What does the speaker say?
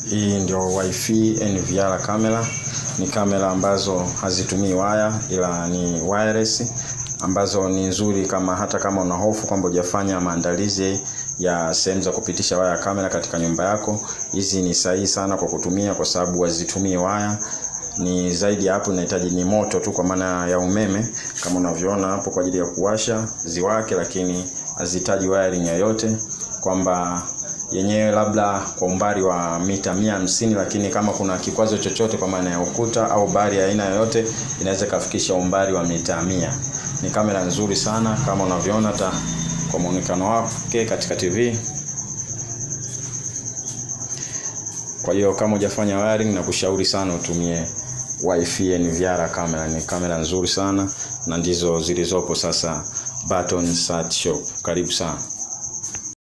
Hii ndio wifi NVR kamera. Ni kamera ambazo hazitumii waya ila ni wireless ambazo ni nzuri kama hata kama una hofu kwamba hujafanya maandalizi ya sehemu za kupitisha waya kamera katika nyumba yako, hizi ni sahihi sana kwa kutumia kwa sababu hazitumii waya. Ni zaidi ya hapo, inahitaji ni moto tu kwa maana ya umeme kama unavyoona hapo kwa ajili ya kuwasha ziwake, lakini hazihitaji wiring yoyote kwamba yenyewe labda kwa umbali wa mita mia hamsini lakini kama kuna kikwazo chochote kwa maana ya ukuta au bari ya aina yoyote inaweza ikafikisha umbali wa mita mia. Ni kamera nzuri sana kama unavyoona hata kwa muonekano wake katika TV. Kwa hiyo kama hujafanya wiring, na kushauri sana utumie wifi NVR kamera. Ni kamera nzuri sana na ndizo zilizopo sasa Barton Search Shop. Karibu sana.